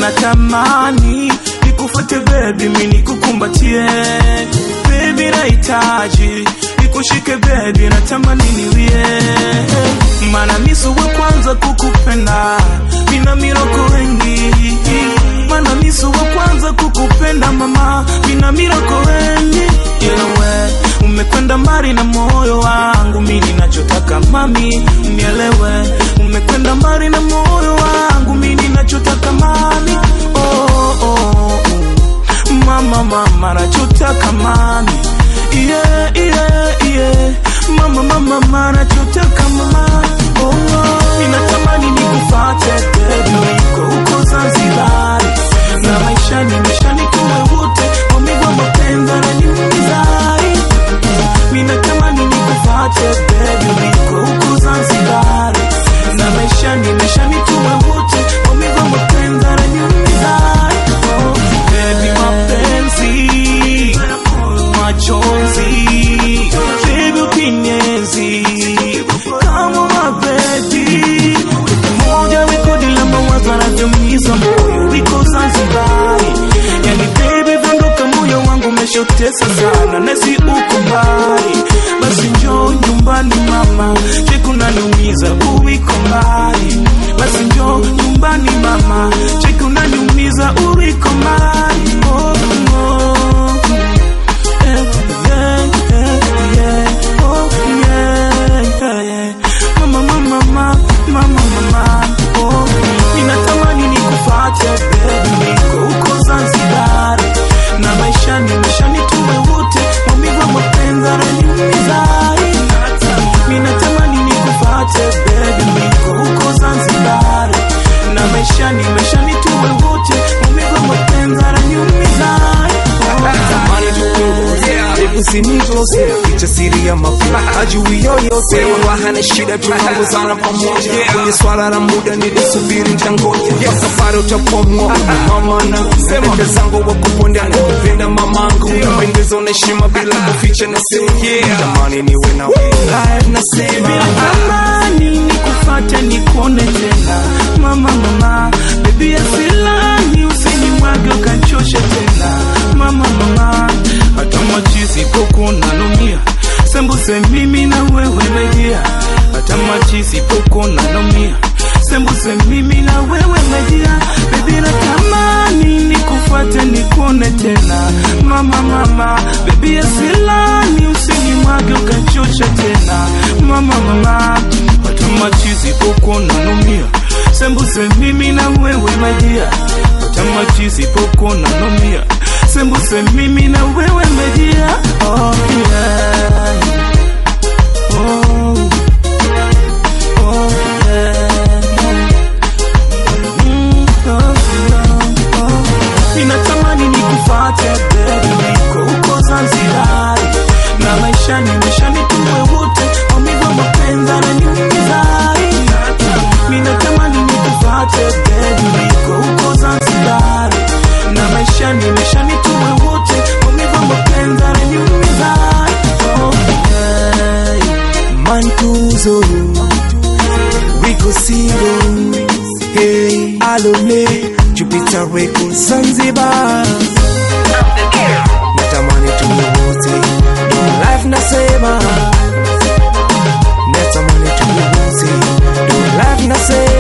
natamani nikufuate baby, mimi nikukumbatie baby, nahitaji nikushike baby, natamani niwie, maana mimi si wa kwanza kukupenda, mina miroko wengi, maana mimi si wa kwanza kukupenda mama, mina miroko wengi, ila we umekwenda mbali na moyo wangu, mimi ninachotaka mami, unielewe, umekwenda mbali na moyo wangu, mimi ninachotaka mami, oh, oh, oh. mama mama, nachotaka mami, yeah, yeah, yeah. mama mama, mama, nachotaka mama, oh, oh. ninatamani nikufate baby, niko huko Zanzibar na maisha nimesha nikuwe wote, maumivu ya mapenzi yananiumiza Minatamani nikufate baby, niko huku Zanzibar na maisha nimesha nituwe wote, maumivu ya mapenzi yananiumiza. Oh, baby, mapenzi machozi, baby, ukinyezi kama mabebi moja rekodi la mawazo yanavyomiza moyo, wiko Zanzibar yani baby, vondoka moyo wangu umeshotesa sana, nasi uko mbali, basi njoo nyumbani mama, cheku naniumiza uwiko mbali, basi njoo nyumbani mama, cheku naniumiza uwiko mbali oh, oh. Eh, yeah, yeah, yeah. Oh, yeah, yeah, yeah. Mama, mama, mama, mama, mama, oh. Ninatamani nikufate baby, niko huko Zanzibar na maisha nimesha nituwe wote, maumivu ya mapenzi yananiumiza. Ninatamani nikufate baby, niko huko Zanzibar na maisha nimesha nituwe wote, maumivu ya mapenzi yananiumiza. Tamani tupunguze Hebu sinitose Ficha siri ya mapenzi Hajui yoyote Wala hana shida tunaongozana pamoja Kwenye swala la muda nilisubiri nitangoja Kwa safari utapomwa Mama na Dada zangu wa kuponda na kupenda mamangu Pendeza na heshima bila kuficha na sema Tamani niwe na wewe Live nasema Natamani nikufate nikuone tena mama mama baby asilani usinimwage ukachoshe tena mama mama hata machizi poko nanomia sembuse mimi na wewe mejia hata machizi poko nanomia sembuse mimi na wewe mejia baby natamani nikufate nikuone tena mama mama baby asilani usinimwage ukachoshe tena mama mama hata machizi poko nanomia sembuse mimi na wewe mejia hata machizi poko nanomia sembuse mimi na wewe mejia oh, yeah. oh, oh, yeah. Mm, oh, oh, oh. Ninatamani nikufate baby, niko huko Zanzibar na maisha nimesha nituwe wote, maumivu ya mapenzi yananiumiza. Ninatamani nikufate baby, niko huko Zanzibar na maisha nimesha nituwe wote, maumivu ya mapenzi yananiumiza. Oh, yeah. Mantuzo Wiko single Hey Alone Jupiter Records Zanzibar Natamani tuwe wote Ndio life nasema Natamani tuwe wote Ndio life nasema